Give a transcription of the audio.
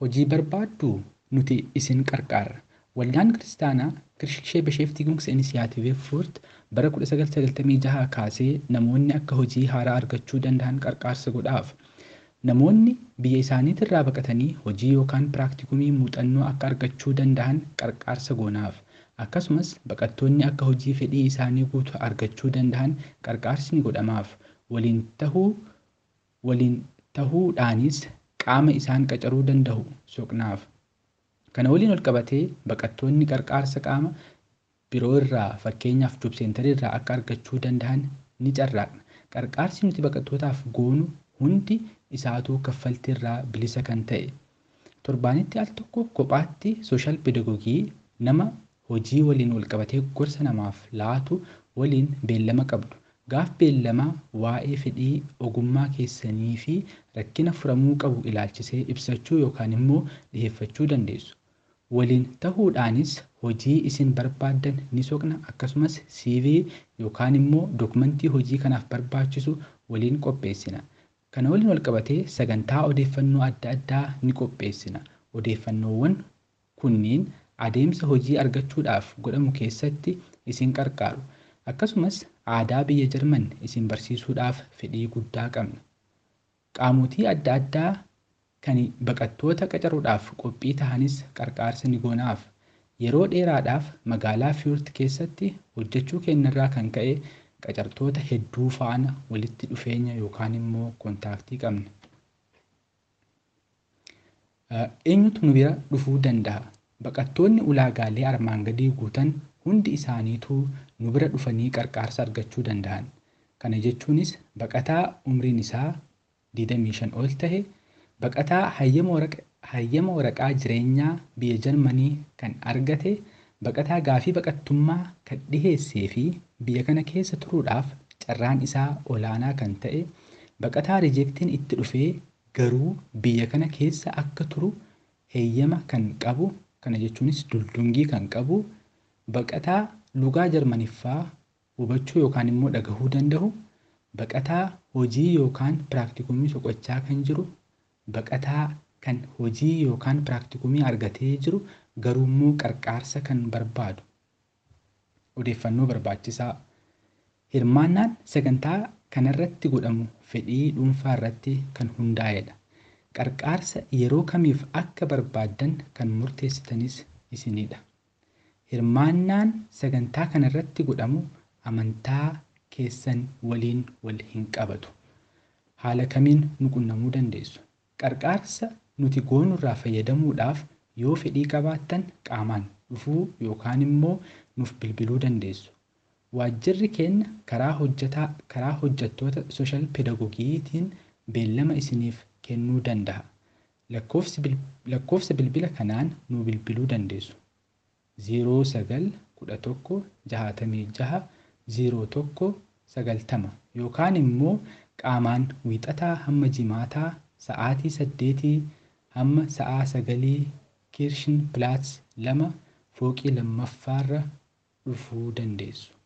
hojii barbaadduu nuti isin qarqaarra. Waldaan Kiristaanaa Kirishee Besheeftigumsa Inisiyaatiivii Fuurt bara 1996 kaasee namoonni akka hojii haaraa argachuu danda'an qarqaarsa godhaaf. Namoonni biyya isaaniitirraa baqatanii hojii yookaan piraaktikumii muuxannoo akka argachuu danda'an qarqaarsa goonaaf. Akkasumas baqattoonni akka hojii fedhii isaanii guutu argachuu danda'an qarqaarsi ni godhamaaf. Waliin tahuu waliin tahuudhaanis qaama isaan qacaruu danda'u soqnaaf. Kana waliin ol qabatee baqattoonni qarqaarsa qaama biroo irraa fakkeenyaaf jobseentarii irraa akka argachuu danda'an ni carraaqna. Qarqaarsi nuti baqattootaaf goonu hundi isaatuu kaffaltii irraa bilisa kan ta'e. Torbaanitti al tokko kophaatti sooshaal pedagoogii nama hojii waliin wal qabatee gorsa namaaf laatu waliin beellama qabdu. Gaaf beellamaa waa'ee fedhii ogummaa keessanii fi rakkina furamuu qabu ilaalchisee ibsachuu yookaan immoo dhiheeffachuu dandeessu. Waliin tahuudhaanis hojii isin barbaaddan ni soqna akkasumas CV yookaan immoo dokumentii hojii kanaaf barbaachisu waliin qopheessina. Kana waliin wal qabatee sagantaa odeeffannoo adda addaa ni qopheessina. Odeeffannoowwan kunniin adeemsa hojii argachuudhaaf godhamu keessatti isin qarqaaru. Akkasumas aadaa biyya Jarman isin barsiisuudhaaf fedhii guddaa qabna. Qaamotii adda addaa kan baqattoota qacaruudhaaf qophii tahanis qarqaarsa ni goonaaf. Yeroo dheeraadhaaf magaalaa Fiyoort keessatti hojjechuu keenyarraa kan ka'e qacartoota hedduu faana walitti dhufeenya yookaan immoo kontaaktii qabna. Eenyutu nu bira dhufuu danda'a? Baqattoonni ulaagaalee armaan gadii guutan hundi isaaniituu nu bira dhufanii qarqaarsa argachuu danda'an. Kana jechuunis baqataa umriin isaa 25 ol tahe, baqataa hayyama waraqaa jireenyaa biyya Jarmanii kan argate, baqataa gaafii baqattummaa kan dhiheessee fi biyya kana keessa turuudhaaf carraan isaa olaanaa kan ta'e, baqataa rijeektiin itti dhufee garuu biyya kana keessa akka turu heeyyama kan qabu, kana jechuunis duldungii kan qabu, baqataa lugaa Jarmaniffaa hubachuu yookaan immoo dhagahuu danda'u, baqataa hojii yookaan piraaktikumii soqochaa kan jiru, baqataa kan hojii yookaan piraaktikumii argatee jiru garuu immoo qarqaarsa kan barbaadu. Odeeffannoo barbaachisaa. Hirmaannaan sagantaa kanarratti godhamu fedhii dhuunfaa irratti kan hundaa'edha. Qarqaarsa yeroo kamiif akka barbaaddan kan murteessitanis isinidha. Hirmaannaan sagantaa kanarratti godhamu amantaa keessan waliin wal hin qabatu. Haala kamiin nu qunnamuu dandeessu? Qarqaarsa nuti goonurraa fayyadamuudhaaf yoo fedhii qabaattan qaamaan dhufuu yookaan immoo nuuf bilbiluu dandeessu. Waajjirri keenya karaa hojjetaa karaa hojjettoota sooshaal pedagoogiitiin beellama isiniif kennuu danda'a. Lakkoofsa bilbila kanaan nu bilbiluu dandeessu. 09 11 66 01 90 yookaan immoo qaamaan wiixataa hamma jimaataa sa'aatii saddeetii hamma sa'aa sagalii kiirshin pilaats lama fooqii lammaffaarra dhufuu dandeessu.